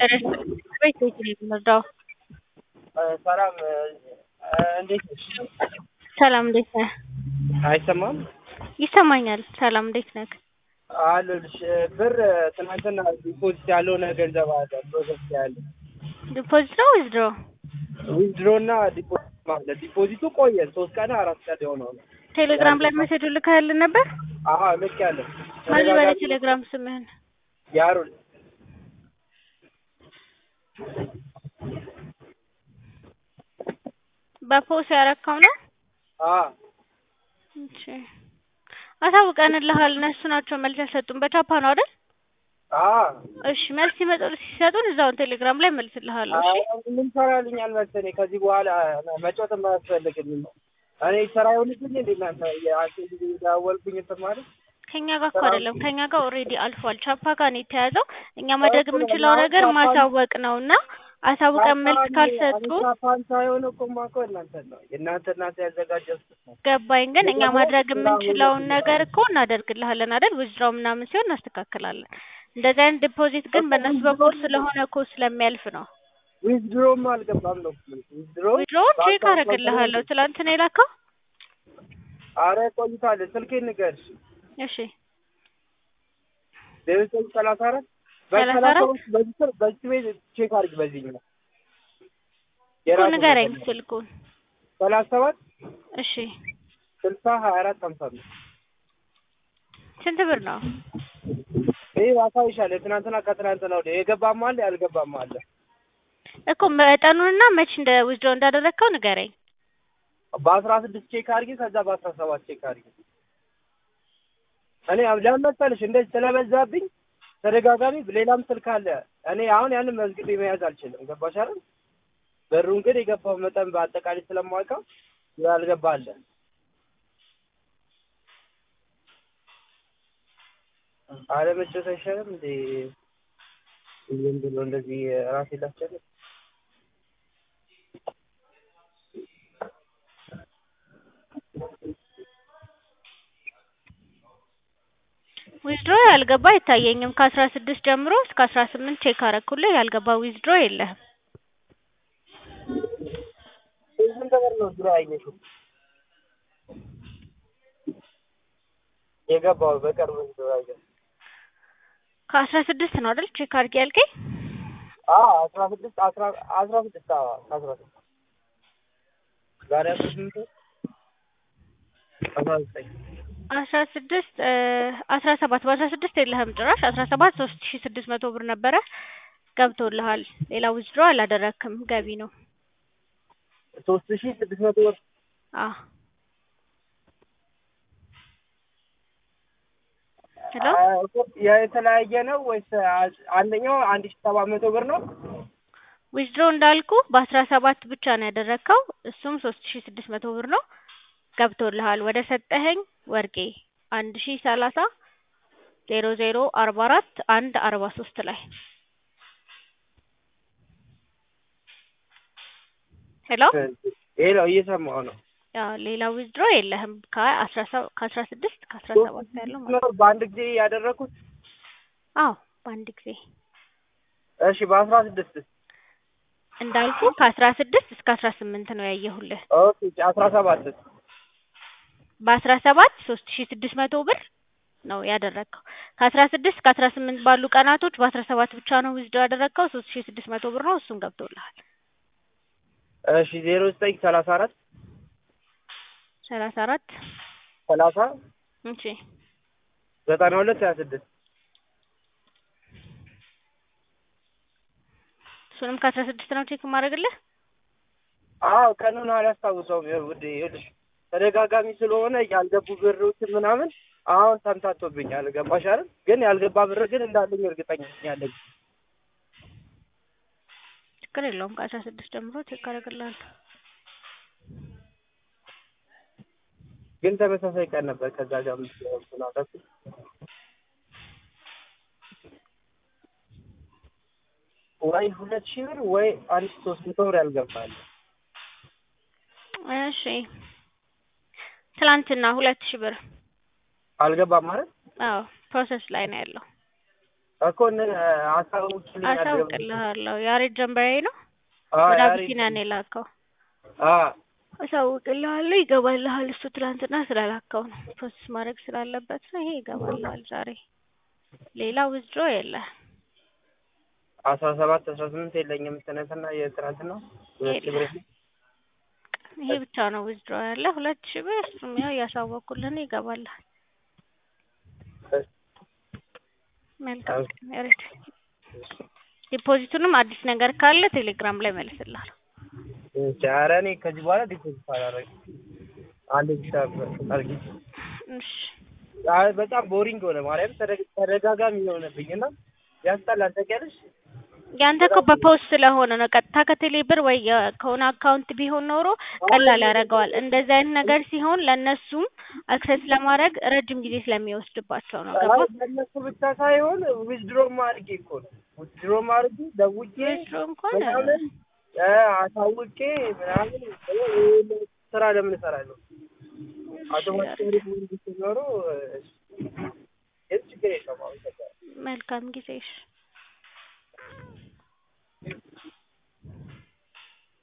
ቤት ቤት ነው የምንረዳው። ሰላም እንዴት ነሽ? ሰላም እንዴት ነህ? አይሰማም? ይሰማኛል። ሰላም እንዴት ነህ? አለሁልሽ። ብር ትናንትና ዲፖዚት ያልሆነ ገንዘብ አለ ፕሮሰስ ያለ ዲፖዚት ነው ወይስ ድሮ? ዊዝድሮ እና ዲፖዚት ማለት ዲፖዚቱ ቆየ ሶስት ቀን አራት ቀን የሆነው ነው። ቴሌግራም ላይ ሜሴጅ ልከህልን ነበር? አሀ ልክ ያለ ማን በለ ቴሌግራም ስምህን? ያሩል በፖስ ያረካው ነው? አ እሺ አሳውቀንልሃል። እነሱ ናቸው መልስ ያልሰጡን። በቻፓ ነው አይደል? አ እሺ መልስ ሲመጡ ሲሰጡን እዛውን ቴሌግራም ላይ መልስልሃለሁ። እሺ ምን ሰራልኛል መሰለኝ ከዚህ በኋላ መጫወት የማያስፈልግልኝ ነው። እኔ ስራ ይሆንልኝ እንዴ እናንተ የአንተ ጊዜ ዳወልኩኝ እንትን ማለት ከኛ ጋር እኮ አይደለም ከኛ ጋር ኦልሬዲ አልፏል። ቻፓ ጋር ነው የተያዘው። እኛ ማድረግ የምንችለው ነገር ማሳወቅ ነው እና አሳውቀን መልስ ካልሰጡ ፓን ሳይሆን እኮ የማውቀው እናንተ ነው የእናንተ እናንተ ያዘጋጃችሁት ነው። ገባኝ። ግን እኛ ማድረግ የምንችለውን ነገር እኮ እናደርግልሃለን አይደል? ውዝድራው ምናምን ሲሆን እናስተካክላለን። እንደዚህ አይነት ዲፖዚት ግን በእነሱ በኩል ስለሆነ እኮ ስለሚያልፍ ነው። ዊዝድሮም አልገባም ነው ዊዝድሮ ዊዝድሮውን ቼክ አደርግልሃለሁ። ትላንት ነው የላከው? አረ ቆይታለ ስልኬን ንገርሽ እሺ ዘጠኝ ሰላሳ አራት ሰላሳ አራት በዚህ ስር በዚህ ቤት ቼክ አድርግ በዚህ ነው እኮ ንገረኝ ስልኩን። ሰላሳ ሰባት እሺ ስልሳ ሀያ አራት ሀምሳ አምስት ስንት ብር ነው? ይህ አሳይሻለሁ። ትናንትና ከትናንትና ወዲያ የገባም አለ ያልገባም አለ። እኮ መጠኑንና መች እንደ ዊዝድሮ እንዳደረግከው ንገረኝ። በአስራ ስድስት ቼክ አድርጊ፣ ከዛ በአስራ ሰባት ቼክ አድርጊ። እኔ ለምን መሰለሽ እንደዚህ ስለበዛብኝ ተደጋጋሚ ሌላም ስልክ አለ። እኔ አሁን ያንን መዝግቤ መያዝ አልችልም። ገባሽ አይደል? ብሩን ግን የገባው መጠን በአጠቃላይ ስለማውቀው ያልገባ አለ። አለመጨረስ አይሻልም እንዴ? ዝም ብሎ እንደዚህ ራሴ ላስጨርስ። ዊዝድሮ ያልገባ አይታየኝም። ከአስራ ስድስት ጀምሮ እስከ አስራ ስምንት ቼክ አረኩልህ። ያልገባ ዊዝድሮ የለህም። ስንት ብር ነው ዙሪያ ያየሽው? የገባው በቅርብ ዙሪያ ያየሽው? ከአስራ ስድስት ነው አይደል ቼክ አድርጌ ያልከኝ? አዎ አስራ ስድስት አስራ አስራ ስድስት አዎ አስራ ስድስት ዛሬ አስራ ስምንት አስራ ዘጠኝ አስራ ስድስት አስራ ሰባት በአስራ ስድስት የለህም ጭራሽ። አስራ ሰባት ሶስት ሺ ስድስት መቶ ብር ነበረ ገብቶልሃል። ሌላ ዊዝድሮ አላደረክም፣ ገቢ ነው። ሶስት ሺህ ስድስት መቶ ብር አዎ ሄሎ የተለያየ ነው ወይስ አንደኛው አንድ ሺህ ሰባት መቶ ብር ነው? ዊዝድሮ እንዳልኩ በአስራ ሰባት ብቻ ነው ያደረግከው። እሱም ሶስት ሺ ስድስት መቶ ብር ነው ገብቶልሃል። ወደ ሰጠኸኝ ወርቄ አንድ ሺ ሰላሳ ዜሮ ዜሮ አርባ አራት አንድ አርባ ሶስት ላይ ሄሎ ሄሎ እየሰማሁ ነው። ያው ሌላ ዊዝድሮ የለህም ከአስራ ሰባት ከአስራ ስድስት ከአስራ ሰባት ያለው ማለት ነው። በአንድ ጊዜ ያደረኩት አዎ በአንድ ጊዜ እሺ በአስራ ስድስት እንዳልኩ ከአስራ ስድስት እስከ አስራ ስምንት ነው ያየሁልህ። ኦኬ አስራ ሰባት በአስራ ሰባት ሶስት ሺ ስድስት መቶ ብር ነው ያደረግከው። ከአስራ ስድስት እስከ አስራ ስምንት ባሉ ቀናቶች በአስራ ሰባት ብቻ ነው ዊዝድሮ ያደረግከው። ሶስት ሺ ስድስት መቶ ብር ነው እሱም ገብቶልሃል። እሺ ዜሮ ዘጠኝ ሰላሳ አራት ሰላሳ አራት ሰላሳ እሺ ዘጠና ሁለት ሀያ ስድስት እሱንም ከአስራ ስድስት ነው ቼክ የማደርግልህ። አዎ ቀኑን አላስታውሰውም። ውዴ ይኸውልሽ ተደጋጋሚ ስለሆነ ያልገቡ ብሮችን ምናምን አሁን ተምታቶብኛል። ገባሽ አይደል? ግን ያልገባ ብር ግን እንዳለኝ እርግጠኛ ያለኝ ችግር የለውም። ከአስራ ስድስት ጀምሮ ቼክ አደርግልሃለሁ። ግን ተመሳሳይ ቀን ነበር ከዛ ጋር ምናደርግ ወይ ሁለት ሺህ ብር ወይ አንድ ሺህ ሶስት መቶ ብር ያልገባል። እሺ ትላንትና ሁለት ሺህ ብር አልገባም ማለት አዎ ፕሮሰስ ላይ ነው ያለው። እኮ እነ አሳውቅልኝ አሳውቅልሃለሁ። ያሬድ ጀንበሬ ነው አዎ ወደ ያሬድ አቢሲና ነው የላከው። አዎ አሳውቅልሃለሁ። ይገባልሃል። እሱ ትላንትና ስላላከው ነው ፕሮሰስ ማድረግ ስላለበት ነው። ይሄ ይገባልሃል ዛሬ። ሌላ ውዝድሮ የለ አስራ ሰባት አስራ ስምንት የለኝም ትናንትና የትናንትና ሁለት ሺህ ብር ይሄ ብቻ ነው ውዝድሮ ያለ ሁለት ሺህ ብር። እሱም ያው እያሳወቁልን ይገባልሃል። መልካም ያሬድ። ዲፖዚቱንም አዲስ ነገር ካለ ቴሌግራም ላይ መልስልሃል። ኧረ እኔ ከዚህ በኋላ ዲፖዚት አላደርግም። አንድ ብቻ አድርጊ። እሺ አይ በጣም ቦሪንግ ሆነ ማርያም ተደግ- ተደጋጋሚ የሆነብኝ እና ያስጠላል። ታውቂያለሽ? ያንተ እኮ በፖስት ስለሆነ ነው። ቀጥታ ከቴሌ ብር ወይ የ- ከሆነ አካውንት ቢሆን ኖሮ ቀላል ያደርገዋል። እንደዚህ አይነት ነገር ሲሆን ለእነሱም አክሰስ ለማድረግ ረጅም ጊዜ ስለሚወስድባቸው ነው። ገባ? አይ ለእነሱ ብቻ ሳይሆን ዊዝድሮም አድርጌ እኮ ነው ዊዝድሮም አድርጌ ደውዬ ዊዝድሮ እንኳን ምናምን እ አሳውቄ ምናምን ይሄን ስራ ለምን እሰራለሁ? አውቶማቲካሊ ሲኖሩ የት ችግር የለውም። አሁን መልካም ጊዜ እሺ።